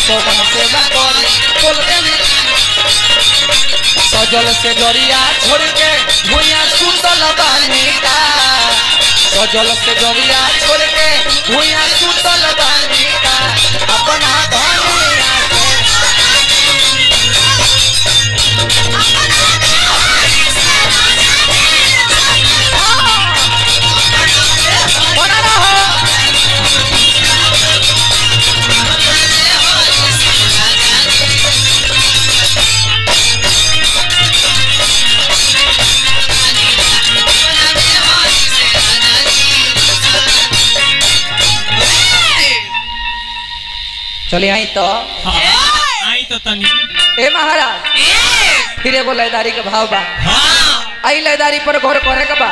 पवन सेवा करे बोल देनी सजल से डरिया छोड़ के भुइया सुतल बानी का सजल से डरिया छोड़ के भुइया सुतल बानी का अपना धनिया के बना रहो चलिए आई तो हाँ आई तो तनी ए महाराज फिर एगो लयदारी के भाव बा हाँ आई लयदारी पर गौर करे के बा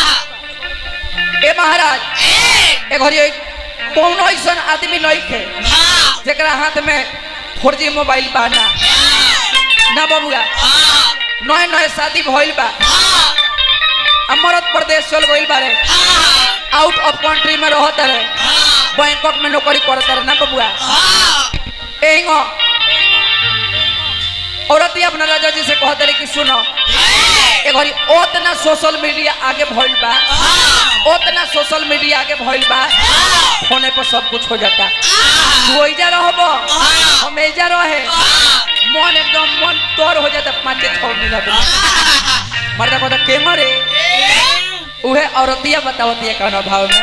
ए महाराज ए घरी कौन ऐसा आदमी नहीं थे जेकरा हाथ में फोर जी मोबाइल बा ना ना बबुआ नए नए शादी भइल बा आ मरद प्रदेश चल गइल बारे आउट ऑफ कंट्री में रहत रहे बैंकॉक में नौकरी करत रहे ना बबुआ एंगो औरत ही अपना राजा जी से कहते रहे कि सुनो ए घड़ी ओतना सोशल मीडिया आगे भइल बा ओतना सोशल मीडिया आगे भइल बा फोने पर सब कुछ हो जाता तू ओइजा रहबो हम एजा रहे मन एकदम मन तोड़ हो जाता पाँच छह मिनट में मर्दा कहता के मरे उहे औरतिया बतावतिया कौन भाव में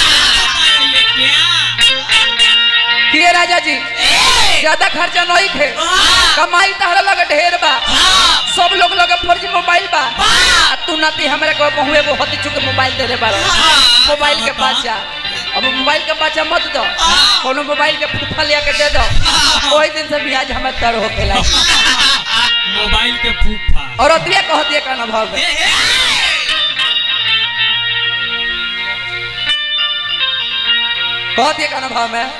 किए राजा जी ज्यादा खर्चा नहीं थे कमाई तहरा लगे ढेर बा सब लोग लगे फर्जी मोबाइल बा आ तू नाती हमरा को बहुए वो हती चुके मोबाइल दे रे बा मोबाइल के पाछा अब मोबाइल के पाछा मत दो कोनो मोबाइल के फूफा लिया के दे दो ओही दिन से ब्याज हमें तर हो के लाई मोबाइल के फूफा और अतिया कहती है का भाव में कहती है का भाव में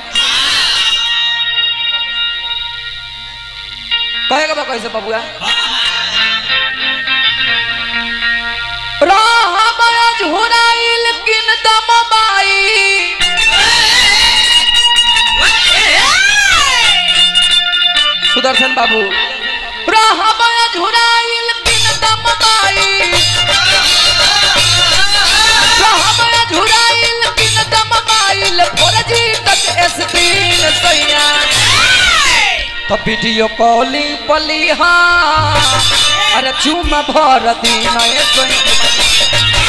कहेगा बा कैसे बबुआ राहमया झुराइल किन दम बाई सुदर्शन बाबू राहमया झुराइल किन दम बाई राहमया झुराइल किन दम बाई फौजी तक स्क्रीन सैया तो वीडियो कॉलिंग पली हाँ अरे चुम भर दिन ए सोई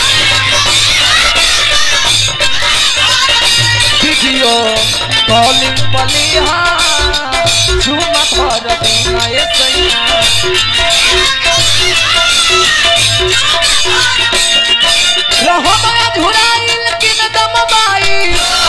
वीडियो कॉलिंग पली हाँ चुम भर दिन ए सोई रहमया झुराइल किन दम बाई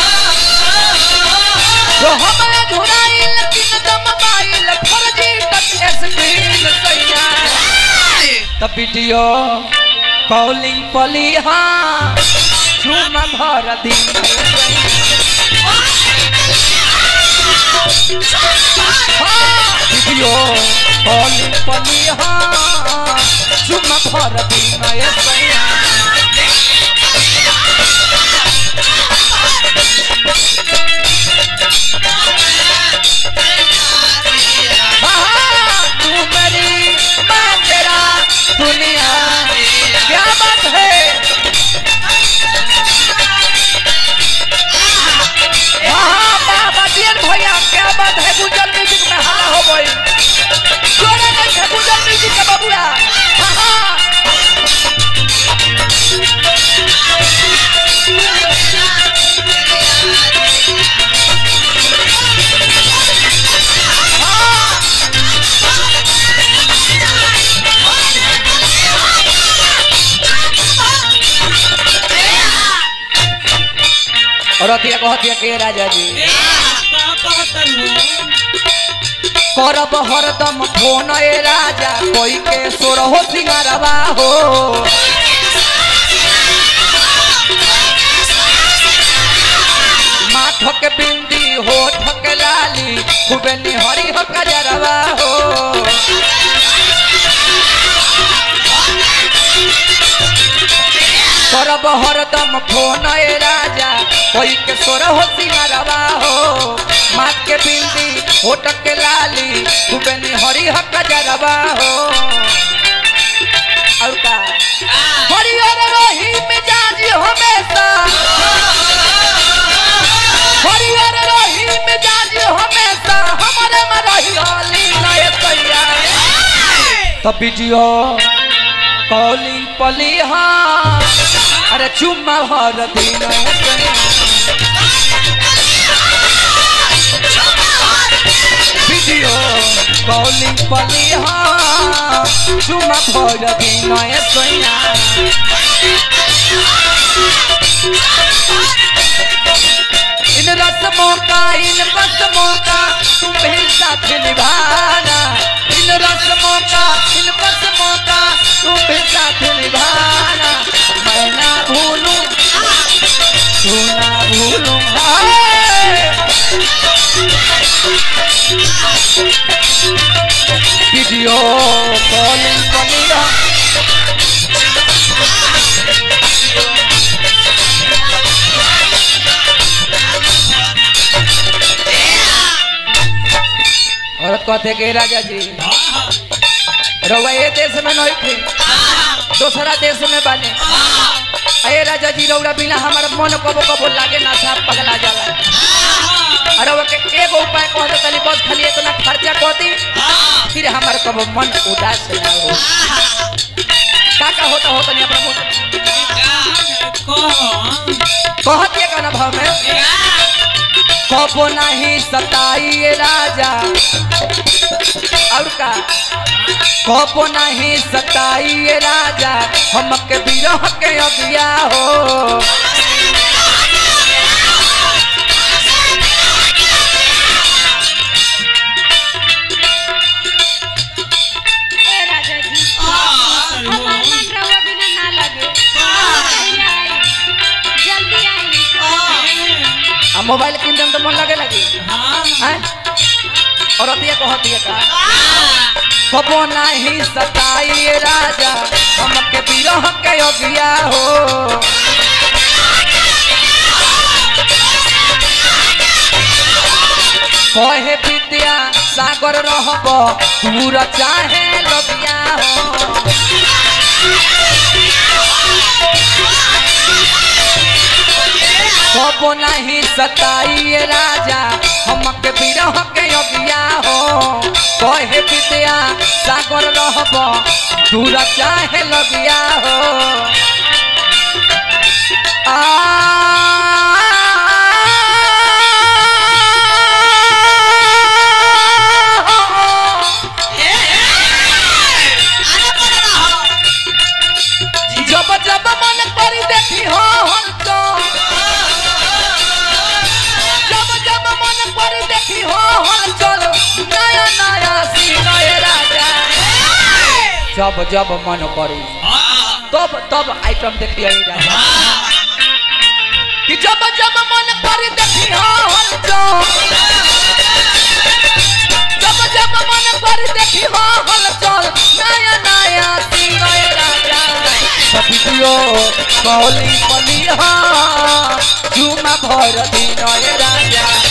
रहमया झुराइल किन दम बाई फर्जी टच स्क्रीन सैया त वीडियो कॉलिंग पली हाँ झूम भर दिन वीडियो कॉलिंग पली हाँ झूम भर दिन ए सैया हाँ, तू मेरी मैं तेरा दुनिया क्या बात है हाँ, वाह, बटियन भैया क्या बात है गुजर म्यूजिक में हाला हो गई जोड़े नहीं थे गुजर म्यूजिक के बबुआ हाँ, हाँ। और अतिया कहतिया के राजा जी करब हरदम फोन ए राजा कोई के सोर हो सिंगारवा हो माथ के बिंदी हो ठक लाली खूबे निहरी हो कजरवा हो करब हरदम फोन ए राजा कोई के सोर हो सिंगारवा हो माथ के के बिंदी होटक के लाली खूबे हरी हक जरबा हो और का हरियर रही मिजाज हमेशा हरियर रही मिजाज हमेशा हमारे में रही होली नए तैया तब वीडियो कॉलिंग पली हाँ अरे चुम्मा भर दिन वीडियो कॉलिंग पली हाँ चुम्मा भर दिन सैया इन रस्मों का इन बस्मों का तुम्हें साथ निभाना इन रस्मों का इन बस्मों का तुम्हें साथ निभाना मैं ना भूलूं तू ना भूलूं हाय। वीडियो कॉलिंग कलिया औरत कहते के राजा जी रउआ ये देश में नहीं थे दूसरा देश में बने अरे राजा जी रउरा बिना हमारा मन कबो कबो लागे ना साफ पगला जाला अरे वो के एगो उपाय कह दे तनी बस खाली इतना खर्चा कर दी फिर हमारे कबो मन उदास ना हो का का होता हो तनी अपना मुंह कहत ये गाना भाव में कबो नहीं सताइए राजा और का कबो नहीं सताइए राजा हमके बिरह के अगिया हो ए राजा जी हमार मन रहुआ बिना ना लगे कहिया आई जल्दी आई आ मोबाइल किन दम तो मन लगे लगी हैं और अतिया कहत ये का कबो नहीं सताइए राजा हमके बिरह के अगिया हो कहे विद्या सागर रहब दूर चाहे लगिया हो कबो नहीं सताइए राजा हमके बिरह के अगिया हो कहे विद्या सागर रहब दूर चाहे लगिया हो जब जब मन करी देखी हो हम तो जब जब मन करी देखी हो हम चलो नया नया सिंह राजा जब जब मन करी तब तब आइटम देखिए राजा कि जब जब मन करी देखी हो हम तो जब जब मन करी देखी हो हम चल नया नया सिंह राजा सबियो कौली पलिहा झुमा भर दिन राजा